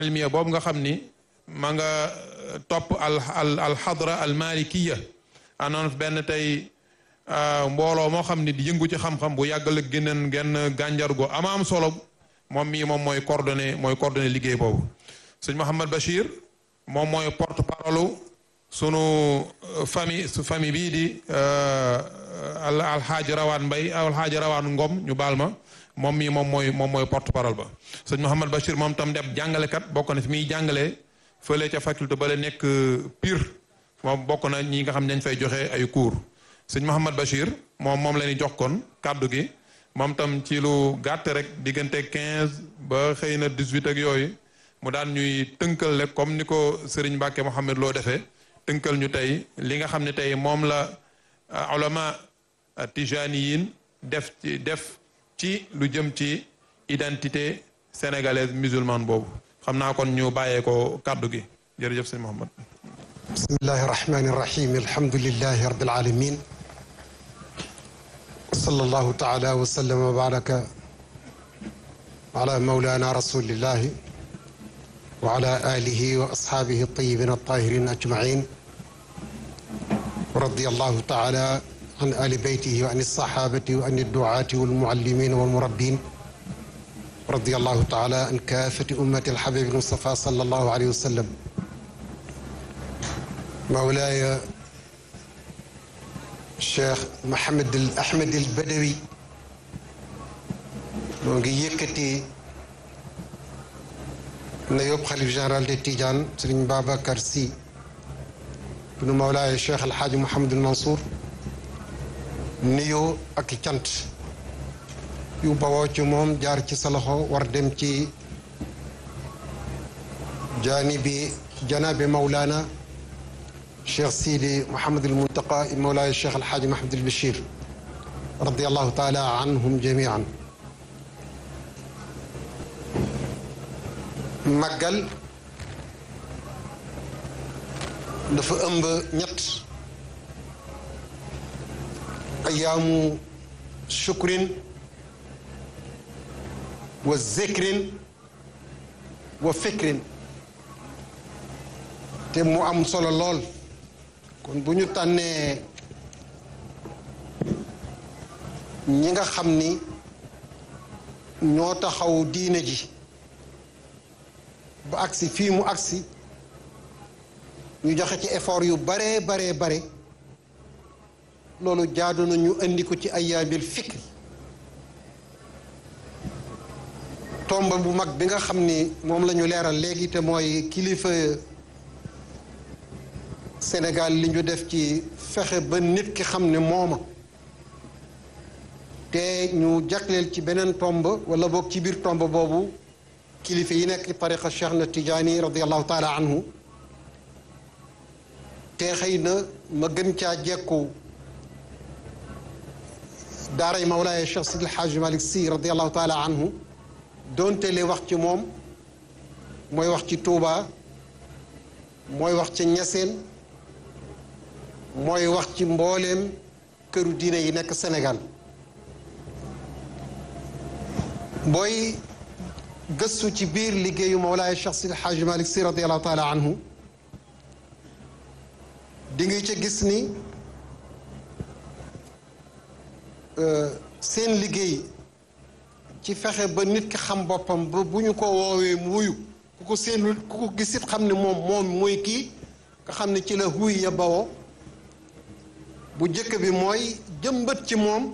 ilmiya boobu nga xam ni ma nga topp al al alxadra al malikiya anoon benn tey mbooloo moo xam ni di yëngu ci xam-xam bu yàggal ak génneen genn gànjar go ama am solo moom mii moom mooy coordonné mooy coordonné liggéey boobu sëñ Mouhamad Bachir moom mooy porte parole sunu famille su famille bii di al alxaaji rawaan mbay alxaaji rawaan ngom ñu baal ma moom mii moom mooy moom mooy porte parole ba sëñ Mouhamad Bachir moom tam def jàngalekat bokk na fi muy jàngalee fële ca faculté ba la nekk Pire moom bokk na ñi nga xam ne dañ fay joxe ay cours sëñ Mouhamad Bachir moom moom la ñuy jox kon kàddu gi moom tam ci lu gàtt rek diggante 15 ba xëy na 18 ak yooyu mu daan ñuy tënkal rek comme ni ko Serigne Mbacke Mouhamed loo defee tënkal ñu tey li nga xam ne tey moom la ulama tijaniyin def ci def ci lu jëm ci identité sénégalaise musulmane boobu xam naa kon ñu bàyyee ko kàddu gi jërëjëf sëñ Mouhamed bismillahi irrahmani irrahim alhamdulilahi rabbil alamin sallallahu taala wa sallama wa baraka ala maulana rasulillahi wa ala alihi wa ashaabihi altayibin altahirin ajmain ورضي الله تعالى عن آل بيته وعن الصحابة وعن الدعاة والمعلمين والمربين رضي الله تعالى عن كافة أمة الحبيب المصطفى صلى الله عليه وسلم مولاي الشيخ محمد الأحمد البدوي moo ngi yëkkati na yóbbu xalif général de Tidiane Serigne Babacar Sy bunu Mawlaay Cheikh El Hadj Mouhamadul Mansour nuyoo ak cant yu bawoo ci moom jaar ci sa loxo war dem ci jaanibi janaabi Mawlana Cheikh Sidi Mouhamadul Muntaqa Mawlaay Cheikh El Hadj Mouhamadul Bachir radiyallahu taala anhum jamian màggal dafa ëmb ñett ayaamu shukrin wa zikrin wa fikrin te mu am solo lool kon bu ñu tànnee ñi nga xam ni ñoo taxaw diine ji ba agsi fii mu agsi ñu joxe ci effort yu baree baree bare loolu jaadu na ñu indi ko ci ayaamil fikri tomb bu mag bi nga xam ni moom la ñu leeral léegi te mooy kilifa Sénégal li ñu def ci fexe ba nit ki xam ne mooma te ñu jagleel ci beneen tomb wala boog ci biir tomb boobu kilifa yi nekk tariqa Cheikh na Tijaani radiallahu taala anhu te xëy na ma gën caa jekku daaray Mawlaaya Cheikh Sidi El Hadj Malick Sy radiallahu taala anhu doonte li wax ci moom mooy wax ci Touba mooy wax ci Ñaseen mooy wax ci mbooleem këru diine yi nekk Sénégal booy gëstu ci biir liggéeyu Mawlaaya Cheikh Sidi El Hadj Malick Sy radiallahu taala anhu di nga ca gis ni seen liggéey ci fexe ba nit ki xam boppam ba bu ñu ko woowee mu wuyu ku ko seen ku ko gisit xam ne moom moom mooy kii nga xam ne ci la huy ya bawoo bu jëkk bi mooy jëmbat ci moom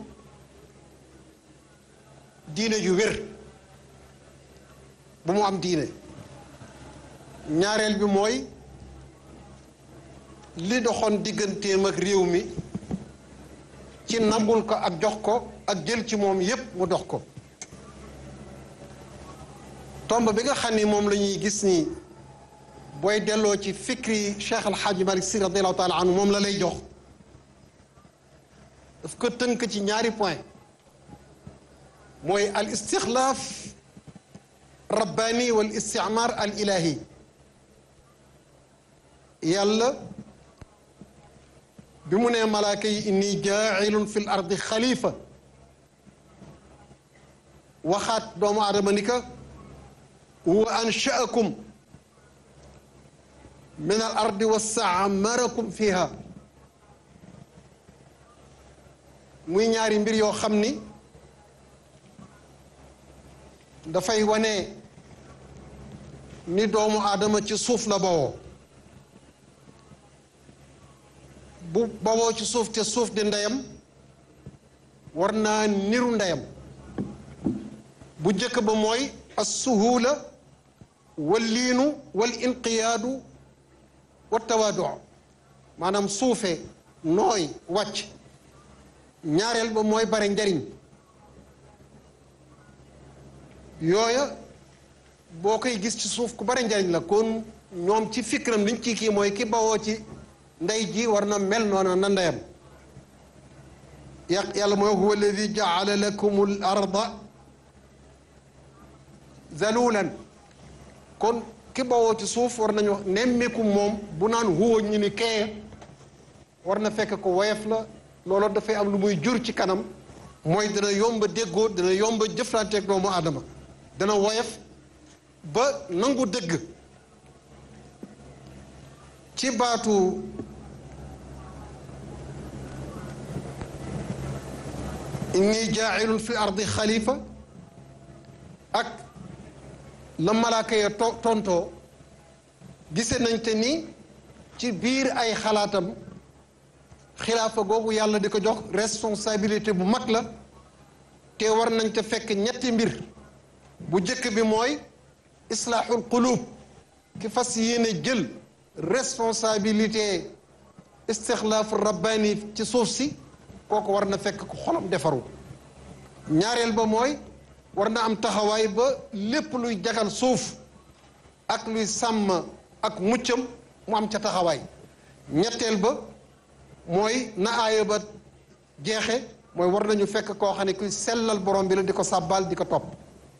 diine ju wér bu mu am diine ñaareel bi mooy li doxoon digganteem ak réew mi ci nangul ko ak jox ko ak jël ci moom yépp mu dox ko tomb bi nga xam ni moom la ñuy gis ni booy delloo ci fikri Cheikh Al Hadj Malick Sy radiallahu taala anhu moom la lay jox daf ko tënk ci ñaari point mooy al istixlaaf rabbaani wal isticmaar al ilahi yàlla bi mu nee malaaka yi inni jaailun fi l ardi xalifa waxaat doomu aadama ni ka wa anshaakum min al ardi wastaamarakum fiha muy ñaari mbir yoo xam ni dafay wane ni doomu aadama ci suuf la bawoo bu bawoo ci suuf te suuf di ndeyam war naa niru ndeyam bu njëkk ba mooy assuhula wal liinu wal inqiyaadu wa tawaadu maanaam suufe nooy wàcc ñaareel ba mooy bare njariñ yooya boo koy gis ci suuf ku bare njariñ la kon ñoom ci fikram liñ ci kii mooy ki bawoo ci ndey ji war na mel noona na ndeyam yàq yàlla mooy huwa alladi jaala lakum al arda zalulan kon ki bawoo ci suuf war nañu wax nemmeeku moom bu naan huwa ñu ni kee war na fekk ko woyof la loolu dafay am lu muy jur ci kanam mooy dana yomba déggoo dana yomba jëflanteeg doomu aadama dana woyof ba nangu dëgg ci baatu inni jaailun fi ardi xalifa ak la malaaka ya to tontoo gise nañ te ni ci biir ay xalaatam xilaafa googu yàlla di ko jox responsabilité bu mag la te war nañ te fekk ñetti mbir bu jëkk bi mooy islaaxul qulub ki fas yéene jël responsabilité istixlaaf rabbani ci suuf si kooku war na fekk ko xolam defaru ñaareel ba mooy war na am taxawaay ba lépp luy jagal suuf ak luy sàmm ak muccam mu am ca taxawaay ñetteel ba mooy na aaya ba jeexe mooy war nañu fekk koo xam ne kuy sellal borom bi la di ko sàbbaal di ko topp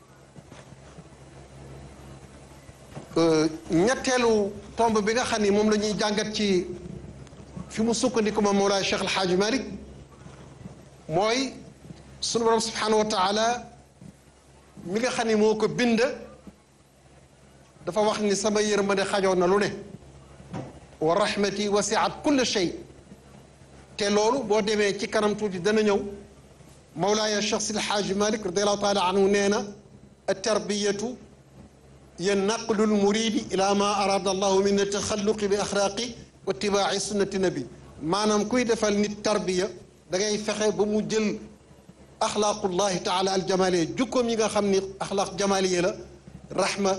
ñetteelu tomb bi nga xam ni moom la ñuy jàngat ci fi mu sukkandiku ma Mawlaay Cheikh El Hadj Malick mooy sunu borom subhanahu wa taala mi nga xam ni moo ko bind dafa wax ni sama yërmande xajoon na lu ne wa rahmati wasiat kulle shay te loolu boo demee ci kanam tuuti dana ñëw Mawlaaya Cheikh Sidi Hadj Malick radiallahu taala anhu nee na tarbiyatu hiya naqlu lmuridi ila ma arada allahu min ataxalluqi bi axlaaqi wa itibaaci sunnati nabi maanaam kuy defal nit tarbiya da ngay fexe ba mu jël axlaaqullahi taala aljamaliya jukkoom yi nga xam ni axlaaq jamaliya la rahma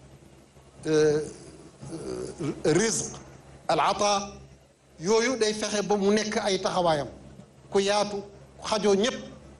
rizq al ata yooyu day fexe ba mu nekk ay taxawaayam ku yaatu xajoo ñépp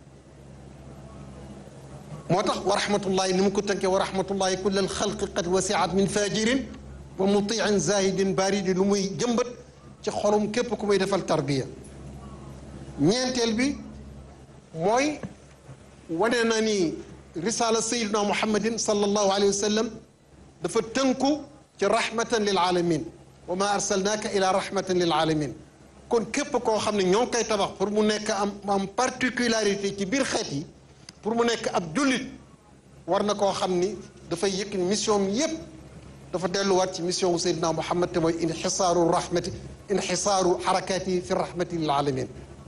moo tax wa rahmatullahi ni mu ko tënkee wa rahmatullahi kullal xalqi qad wasiat min fajirin wa mutiin zahidin baridi lu muy jëmbat ci xolum képp ku muy defal tarbiya ñeenteel bi mooy wane na ni risala sayiduna muhammadin sallallahu alayhi wa sallam dafa tënku ci rahmatan lil alamin wa ma arsalnaaka ila rahmatan lil alamin kon képp koo xam ne ñoo ngi koy tabax pour mu nekk am am particularité ci biir xeet yi pour mu nekk ab jullit war na koo xam ni dafay yëkk mission yépp dafa delluwaat ci mission wu Seydina Muhammad te mooy inxisaaru rahmati inxisaaru xarakaati fi rahmati lil alamin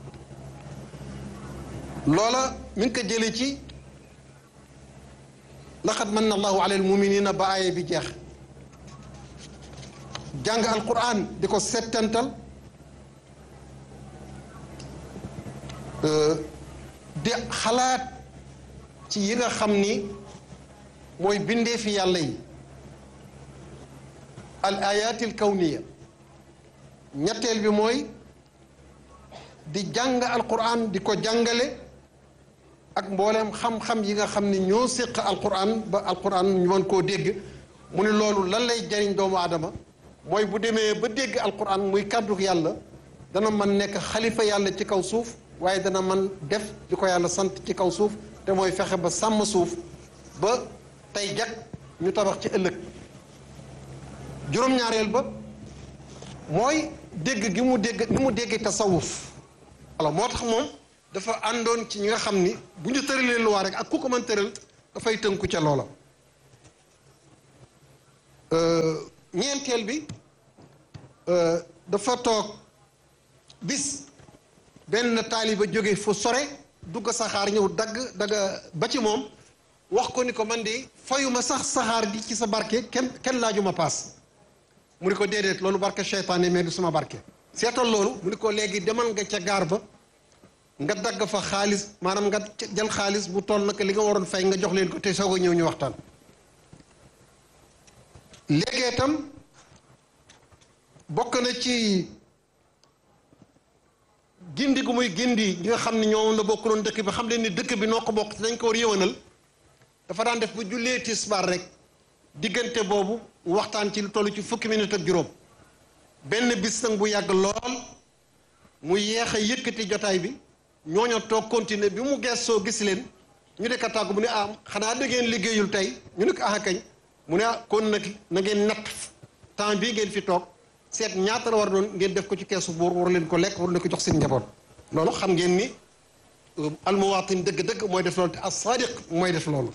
loola mi ngi ko jëlee ci laqad manna allahu ala almuminina ba aaya bi jeex jàng alquran di ko settantal di xalaat ci yi nga xam ni mooy bindee fi yàlla yi al ayaati al kawniya ñetteel bi mooy di jàng alquran di ko jàngale ak mbooleem xam-xam yi nga xam ni ñoo séq alquran ba alquran ñu mën koo dégg mu ne loolu lan lay jariñ doomu aadama mooy bu demee ba dégg alquran muy kàddu yàlla dana mën nekk xalifa yàlla ci kaw suuf waaye dana mën def di ko yàlla sant ci kaw suuf te mooy fexe ba sàmm suuf ba tey jag ñu tabax ci ëllëg juróom-ñaareel ba mooy dégg gi mu dégg ni mu dégg tasawuf alors moo tax moom dafa àndoon ci ñi nga xam ni bu ñu tëralee luwaa rek ak ku ko mën tëral dafay tënku ca loola ñeenteel bi dafa toog bis benn taaliba jóge fu sore dugg saxaar ñëw dagg dagga ba ci moom wax ko ni ko man di fayuma sax saxaar gi ci sa barke kenn kenn laajuma paas mu ni ko déedéet loolu barke seytaane mais du sama barke seetal loolu mu ni ko léegi demal nga ca gaar ba nga dagg fa xaalis maanaam nga jël xaalis bu toll nag li nga waroon fay nga jox leen ko te soog a ñëw ñu waxtaan léegi itam bokk na ci gindi gu muy gindi ñi nga xam ne ñoom la bokkuloon dëkk bi xam leen ni dëkk bi noo ko bokk dañ ko war yëwanal dafa daan def bu jullee tisbaar rek diggante boobu waxtaan ci lu toll ci fukki minute ak juróom benn bis nag bu yàgg lool mu yeex a yëkkati jotaay bi ñooño toog continuer bi mu gëstoo gis leen ñu de ka tàggu mu ne ah xanaa da ngeen liggéeyul tey ñu ne ko ah kañ mu ne ah kon nag na ngeen natt temps bii ngeen fi toog seet ñaata la war doon ngeen def ko ci keesu buur war leen ko lekk war leen ko jox seen njaboot loolu xam ngeen ni almuwaatin dëgg-dëgg mooy def loolu te as sadiq mooy def loolu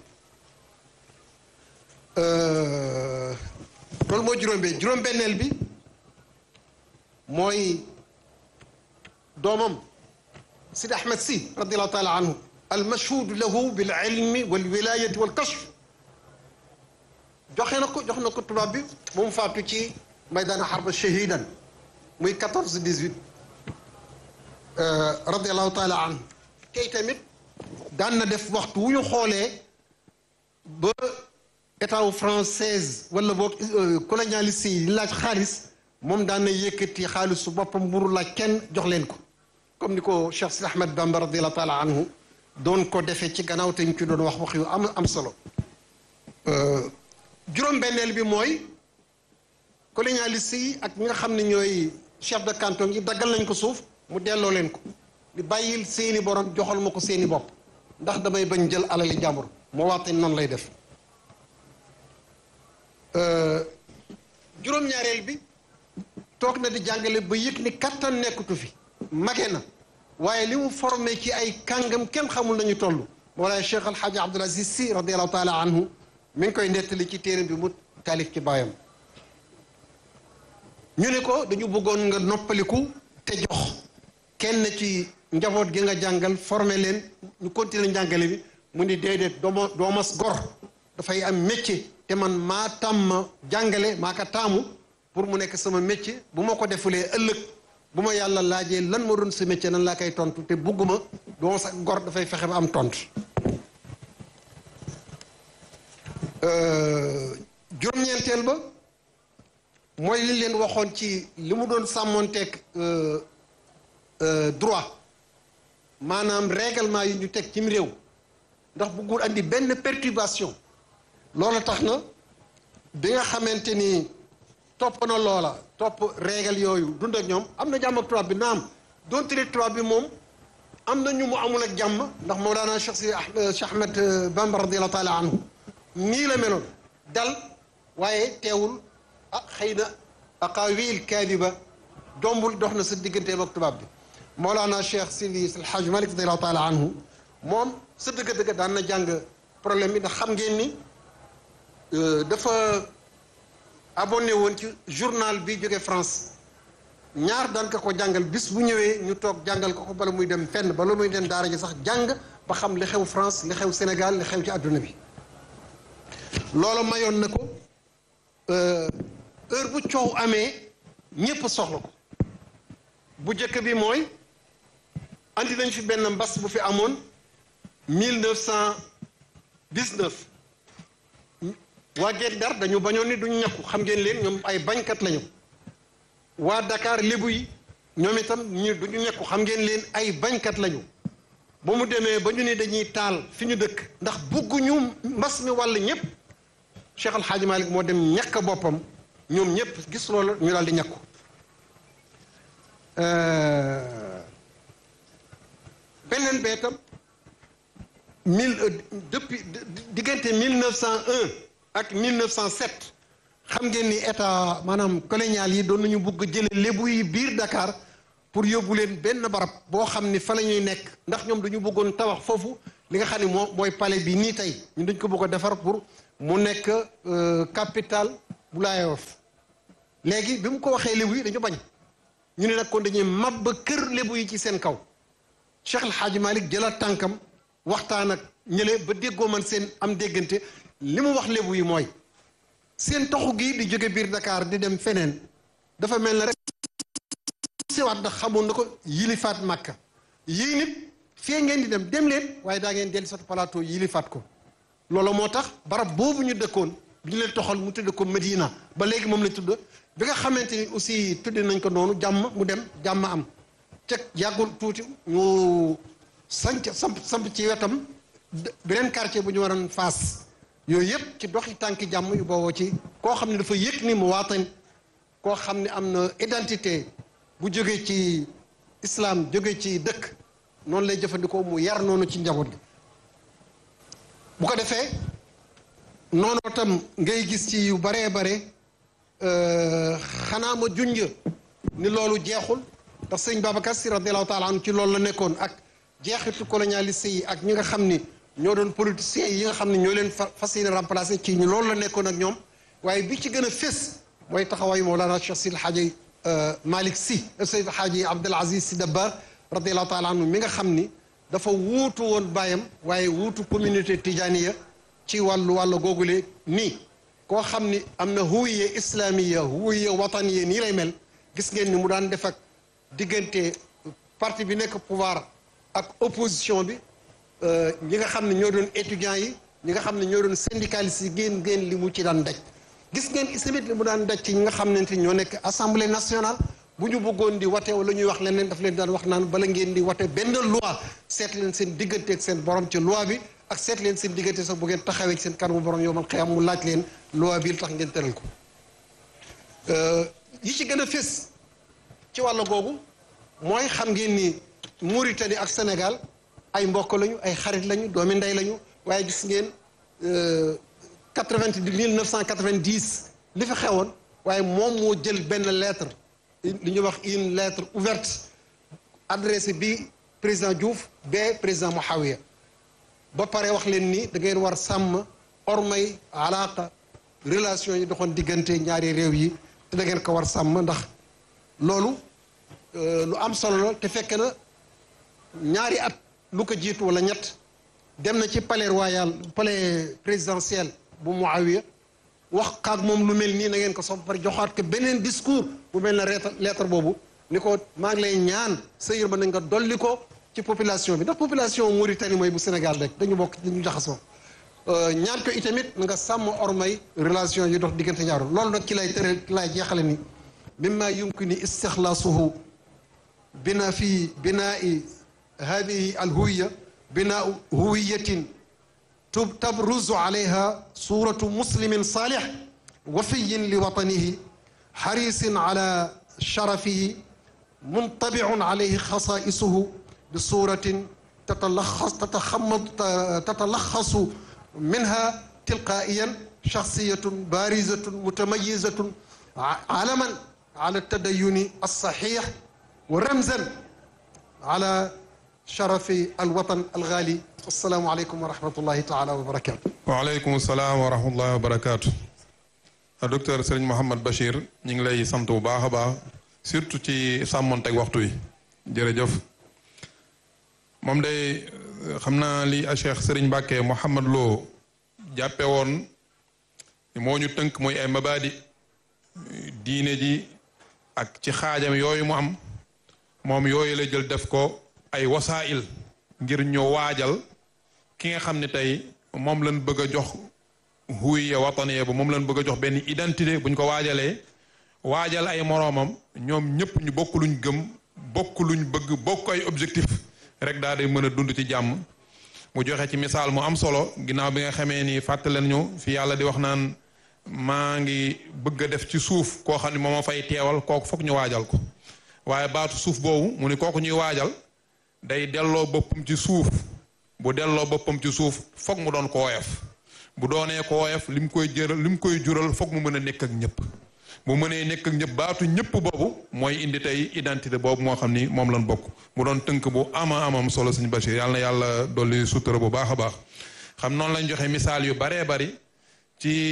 loolu mooy juróom-benn juróom-benneel bi mooy doomam Sidi Ahmed si radiallahu taala anhu almashhuud lahu bil ilmi wal wilayati wal kashf joxe na ko jox na ko tubaab bi ba mu faatu ci maydaan xarba shahidan muy 14 18 radiallahu taala anhu tey tamit daan na def waxtu wu ñu xoolee ba état wu française wala boog colonialiste yi laaj xaalis moom daan na yëkkati xaalisu boppam mburu laaj kenn jox leen ko comme ni ko Cheikh Sidi Ahmed Bamba radiallahu taala anhu doon ko defee ci gannaaw te ñu ci doon wax wax yu am am solo juróom-benneel bi mooy colonialiste yi ak ñi nga xam ne ñooy chef de canton yi daggal nañ ko suuf mu delloo leen ko di bàyyil seeni borom joxal ma ko seeni bopp ndax damay bañ jël alali jàmbur moo waate noonu lay def juróom-ñaareel bi toog na di jàngale ba yëg ni kattan nekkatu fi mage na waaye li mu formé ci ay kàngam kenn xamul nañu toll moolaay Cheikh Alxaaji Abdul Aziz Si radiallahu taala anhu mi ngi koy nettali ci téere bi mu taalif ci baayam ñu ne ko dañu bëggoon nga noppaliku te jox kenn ci njaboot gi nga jàngal formé leen ñu continuer njàngale bi mu ni déedéet dooma doomas gor dafay am métier te man maa tàmm jàngale maa ko taamu pour mu nekk sama métier bu ma ko defulee ëllëg bu ma yàlla laajee lan ma doon sa métier nan laa koy tontu te bugguma doomas ak gor dafay fexe ba am tontu juróom-ñeenteel ba mooy li leen waxoon ci li mu doon sàmmoonteeg droit maanaam règlement yi ñu teg cim réew ndax buggul andi benn perturbation loolu tax na bi nga xamante ni topp na loola topp règle yooyu dund ak ñoom am na jàmm ak tubaab bi naam donte ne tubaab bi moom am na ñu mu amul ak jàmm ndax Mawlana Cheikh si Cheikh Ahmed Bamba radiallahu taala anhu nii la meloon dal waaye teewul ah xëy na aqaawil kaadiba dombul dox na sa digganteem ak tubaab bi Mawlana Cheikh Sidi El Hadj Malick radiallahu taala anhu moom sa dëgg-dëgg daan na jàng problème bi ndax xam ngeen ni dafa abonné woon ci journal bi jóge France ñaar daan ka ko jàngal bis bu ñëwee ñu toog jàngal ko ko bala muy dem fenn bala muy dem daara ji sax jàng ba xam li xew France li xew Sénégal li xew ci àdduna bi loolu mayoon na ko heure bu coow amee ñépp soxla ko bu njëkk bi mooy andi nañ fi benn mbas bu fi amoon mille neuf cent dix-neuf waa Guet Ndar dañu bañoon ni duñu ñàkku xam ngeen leen ñoom ay bañkat lañu waa Dakar lébu yi ñoom itam ñu duñu ñàkku xam ngeen leen ay bañkat lañu ba mu demee ba ñu ne dañuy taal fi ñu dëkk ndax bugguñu mbas mi wàll ñëpp Cheikh Al Hadj Malick moo dem ñàkk boppam ñoom ñëpp gis loolu ñu daal di ñàkku beneen bee tam mille depuis diggante mille neuf cent un ak mille neuf cent sept xam ngeen ni état maanaam colonial yi doon nañu bugg jële lébu yi biir Dakar pour yóbbu leen benn barab boo xam ni fa la ñuy nekk ndax ñoom dañu bëggoon tabax foofu li nga xam ne moo mooy palais bi nii tey ñu dañ ko bëgg a defar pour mu nekk capitale bu Laayoof léegi bi mu ko waxee lébu yi dañu bañ ñu ne nag kon dañuy mab ba kër lébu yi ci seen kaw Cheikh El Hadj Malick jëlaat tànkam waxtaan ak ñële ba déggoo man seen am déggante li mu wax lébu yi mooy seen toxu gi di jóge biir Dakar di dem feneen dafa mel na rek siwaat ndax xamoon na ko yilifaat Màkka yii nit fee ngeen di dem dem leen waaye daa ngeen dellu sot plateau yilifaat ko loolu moo tax barab boobu ñu dëkkoon bi ñu leen toxal mu tudd ko Medina ba léegi moom la tudd bi nga xamante ni aussi tudd nañ ko noonu jàmm mu dem jàmm am ceg yàggul tuuti ñu sanc samp samp ci wetam beneen quartier bu ñu waroon faas yooyu yëpp ci doxi tànki jàmm yu booboo ci koo xam ne dafa yëg ni mu waatan koo xam ne am na identité bu jógee ci islam jóge ci dëkk noonu lay jëfandikoo mu yar noonu ci njaboot gi bu ko defee noonu tam ngay gis ci yu baree bare xanaa ma junj ni loolu jeexul ndax sëñ Babacar Si radiallahu taala anhu ci loolu la nekkoon ak jeexitu colonialiste yi ak ñi nga xam ni ñoo doon politiciens yi nga xam ne ñoo leen fas yéene remplacé ci ñu loolu la nekkoon ak ñoom waaye bi ci gën a fés mooy taxawaayu Mawlana Cheikh Sidi Hadji Malick Sy Seydi Hadji Abdul Aziz Sy Dabakh radiallahu taala anhu mi nga xam ni dafa wuutu woon bàyyam waaye wuutu communauté tijaniya ci wàllu wàllu googule nii koo xam ni am na huwiye islamiya huwiye wataniya nii lay mel gis ngeen ni mu daan def ak diggante parti bi nekk pouvoir ak opposition bi ñi nga xam ne ñoo doon étudiants yi ñi nga xam ne ñoo doon syndicalistes yi ngeen ngeen li mu ci daan daj gis ngeen islamit li mu daan daj ci ñi nga xam ne ñoo nekk assemblée nationale bu ñu bëggoon di wate wala ñuy wax leneen daf leen daan wax naan bala ngeen di wate benn loi seet leen seen diggante ak seen borom ci loi bi ak seet leen seen diggante sax bu ngeen taxawee ci seen kanamu borom yow man xëyam mu laaj leen loi bi lu tax ngeen tëral ko yi ci gën a fés ci wàll googu mooy xam ngeen ni Mauritanie ak Sénégal ay mbokk lañu ay xarit lañu doomi ndey lañu waaye gis ngeen quatre-vingt mille neuf cent quatre-vingt-dix li fi xewoon waaye moom moo jël benn lettre li ñuy wax une lettre ouverte adressée bi président Diouf ba président Mouhawiya ba pare wax leen ni da ngeen war sàmm ormay alaaka relation yi doxoon diggante ñaari réew yi te da ngeen ko war sàmm ndax loolu lu am solo la te fekk na ñaari at lu ko jiitu wala ñett dem na ci palais royal palais présidentiel bu Muawiya wax kaag moom lu mel nii na ngeen ko sopp pare joxaat ko beneen discours bu mel na lettre lettre boobu ni ko maa ngi lay ñaan sa yërmande nga dolli ko ci population bi ndax population Mauritanie mooy bu Sénégal rek dañu bokk dañu jaxasoo ñaan ko itamit nga sàmm ormay relation yi dox diggante ñaaru loolu nag ci lay tere ci lay jeexale ni mimma yumkini istixlaasuhu bina fi binai hadihi alhuwiya binau huwiyatin تبرز عليها صورة مسلم صالح وفي لوطنه حريص على شرفه منطبع عليه خصائصه بصورة تتلخص تتخمض تتلخص منها تلقائيا شخصية بارزة متميزة علما على التدين الصحيح ورمزا على شرف الوطن الغالي السلام عليكم ورحمة الله تعالى وبركاته waaleykum salaam wa rahmatullahi wa barakaatu. docteur Serigne Mouhamed Bachir ñu ngi lay sant bu baax a baax surtout ci sàmmonteeg waxtu yi jërëjëf moom day xam naa li a Cheikh Serigne Mbacke Mouhamed Lo jàppe woon moo ñu tënk mooy ay mabaadi diine ji ak ci xaajam yooyu mu am moom yooyu la jël def ko ay wasaa'il ngir ñu waajal ki nga xam ne tey moom lañ bëgg a jox huwiya wataniya bu moom lañ bëgg a jox benn identité bu ñu ko waajalee waajal ay moroomam ñoom ñëpp ñu bokk luñ gëm bokk luñ bëgg bokk ay objectif rek daal di mën a dund ci jàmm mu joxe ci misaal mu am solo ginnaaw bi nga xamee ni fàttaleen ñu fi yàlla di wax naan maa ngi bëgg a def ci suuf koo xam ne moo ma fay teewal kooku foog ñu waajal ko waaye baatu suuf boobu mu ni kooku ñuy waajal day delloo boppam ci suuf bu delloo boppam ci suuf foog mu doon ko woyof bu doonee ko woyof lim koy jëral lim koy jural foog mu mën a nekk ak ñëpp bu mënee nekk ak ñëpp baatu ñëpp boobu mooy indi tey identité boobu moo xam ni moom lañ bokk mu doon tënk bu ama amam solo suñu Bachir yàlla na yàlla dolli sutura bu baax a baax xam noonu lañ joxe misaal yu baree bari ci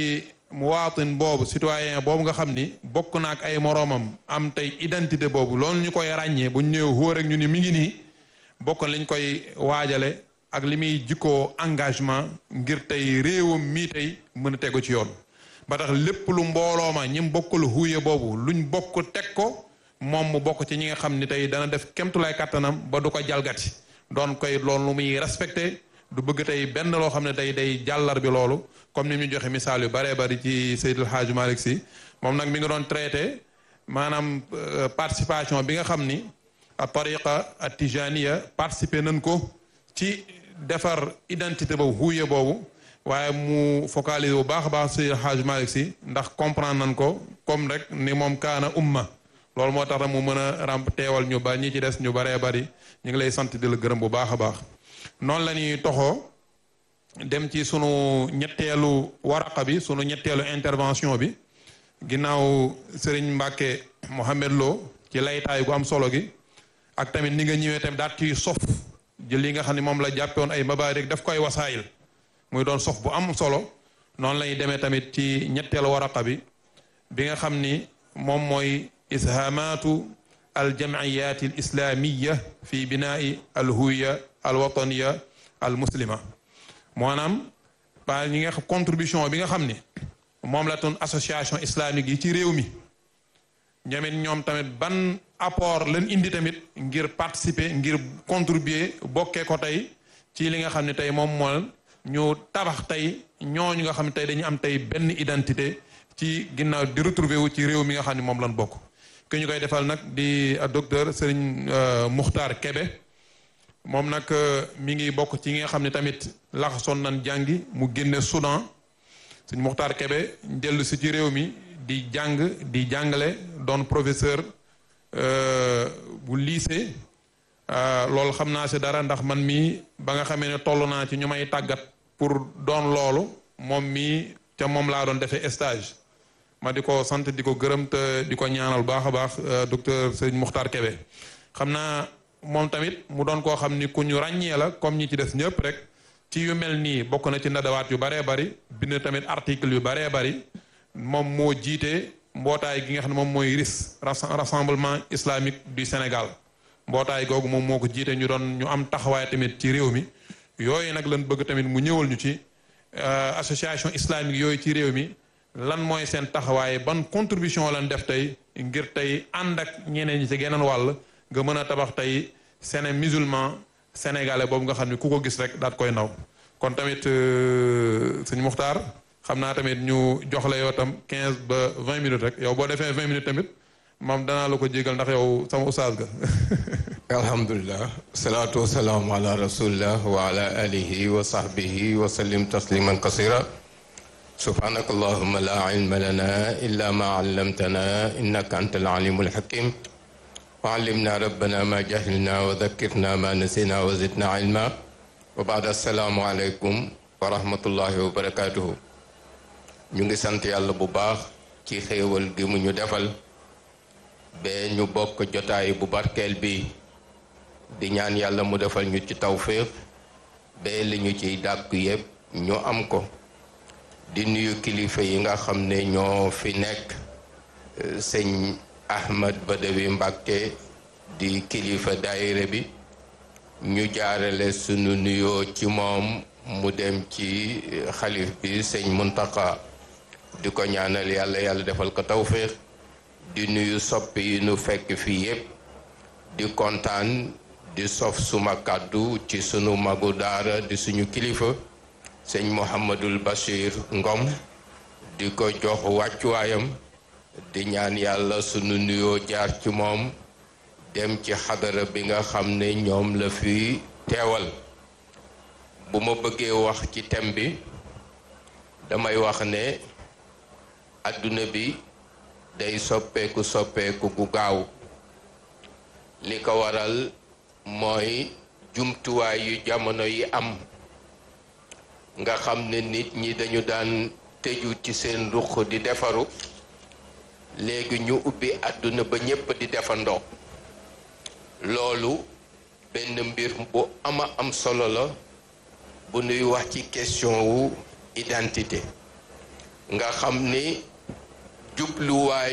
muwaatin boobu citoyen boobu nga xam ni bokk na ak ay moroomam am tey identité boobu loolu ñu koy ràññee bu ñu ñëwee wóor ak ñu ni mi ngi nii bokk liñ koy waajale ak li muy jikkoo engagement ngir tey réewam mii tey mën a tegu ci yoon ba tax lépp lu mbooloo ma ñi bokkul huye boobu luñ bokk teg ko moom mu bokk ci ñi nga xam ni tey dana def kemtulaay kàttanam ba du ko jalgati doon koy loolu lu muy respecté du bëgg tey benn loo xam ne tey day jàllar bi loolu comme ni ñu joxe misaal yu baree bari ci Seydil Hadj Malick Sy moom nag mi ngi doon traité maanaam participation bi nga xam ni a tariqa a tijaniya participer nañ ko ci defar identité boobu huye boobu waaye mu focaliser bu baax a baax Seydil Hadj Malick Sy ndax comprendre nañ ko comme rek ni moom kaana umma loolu moo tax mu mën a ramp teewal ñu ba ñi ci des ñu baree bari ñu ngi lay sant di la gërëm bu baax a baax noonu la ñuy toxoo dem ci sunu ñetteelu waraqa bi sunu ñetteelu intervention bi ginnaaw Serigne Mbacke Mohamed Lo ci laytaay gu am solo gi ak tamit ni nga ñëwee tamit daat ciy sof jël li nga xam ne moom la jàppoon ay mabaarik daf koy wasaayil muy doon sof bu am solo noonu la ñuy demee tamit ci ñetteelu waraqa bi bi nga xam ni moom mooy ishaamaatu aljamciyaat alislaamiya fi binaai alhuwiya alwataniya almuslima maanaam ba ñi nga xam contribution bi nga xam ni moom la toon association islamique yi ci réew mi ñoomit ñoom tamit ban apport lañ indi tamit ngir participer ngir contribuer bokkee ko tey ci li nga xam ne tey moom moo ñu tabax tey ñooñu nga xam ne tey dañu am tey benn identité ci ginnaaw di retrouver wu ci réew mi nga xam ne moom lañ bokk ki ñu koy defal nag di docteur Serigne Muxtaar Kebe moom nag mi ngi bokk ci nga xam ne tamit laxasoon nañ jàngi mu génne Soudan Serigne Muxtaar Kebe dellu si ci réew mi di jàng di jàngale doon professeur bu lycée loolu xam naa si dara ndax man mii ba nga xamee ne toll naa ci ñu may tàggat pour doon loolu moom mii ca moom laa doon defee stage ma di ko sant di ko gërëm te di ko ñaanal baax a baax docteur Serigne Muxtaar Kebe xam naa moom tamit mu doon koo xam ni ku ñu ràññee la comme ñi ci des ñëpp rek ci yu mel nii bokk na ci ndadawaat yu baree bari bind tamit article yu baree bari moom moo jiite mbootaay gi nga xam ne moom mooy RIS rassemblement islamique du Sénégal mbootaay googu moom moo ko jiite ñu doon ñu am taxawaay tamit ci réew mi yooyu nag lan bëgg tamit mu ñëwal ñu ci association islamique yooyu ci réew mi lan mooy seen taxawaay ban contribution lan def tey ngir tey ànd ak ñeneen ñi ci geneen wàll nga mën a tabax tey séné musulman sénégalais boobu nga xam ne ku ko gis rek daat koy naw kon tamit sëñ Muxtaar xam naa tamit ñu jox la yow tam quinze ba vingt minutes rek yow boo defee vingt minutes tamit moom danaa la ko jégal ndax yow sama oustaz ga alhamdulilah salaatu wasalaamu ala rasulillah wa ala alihi wa sahbihi wa sallim tasliman kasira subhanaka allahuma la ilma lana illa ma allamtana innaka anta alalimu alhakim wa allimna rabbana ma jahilna wa dhakkirna ma nasina wa zidna ilma wa baad assalaamu aleykum wa rahmatullahi wa barakatuhu ñu ngi sant yàlla bu baax ci xéewal gi mu ñu defal ba ñu bokk jotaay bu barkeel bi di ñaan yàlla mu defal ñu ci tawféex ba li ñu ciy dàkk yépp ñu am ko di nuyu kilifa yi nga xam ne ñoo fi nekk sëñ Ahmad Badawi Mbàkke di kilifa daayira bi ñu jaarale sunu nuyoo ci moom mu dem ci xalif bi sëñ Muntaka di ko ñaanal yàlla yàlla defal ko tawféex di nuyu soppi yi nu fekk fii yépp di kontaan di sof suma kàddu ci sunu magu daara di suñu kilifa sëñ Mouhamadul Bachir Ngom di ko jox wàccuwaayam di ñaan yàlla sunu nuyoo jaar ci moom dem ci xadara bi nga xam ne ñoom la fi teewal bu ma bëggee wax ci thème bi damay wax ne àdduna bi day soppeeku soppeeku gu gaaw li ko waral mooy jumtuwaay yu jamono yi am nga xam ne nit ñi dañu daan tëju ci seen ruq di defaru léegi ñu ubbi àdduna ba ñépp di defandoo loolu benn mbir bu ama am solo la bu nuy wax ci question wu identité nga xam ni jubluwaay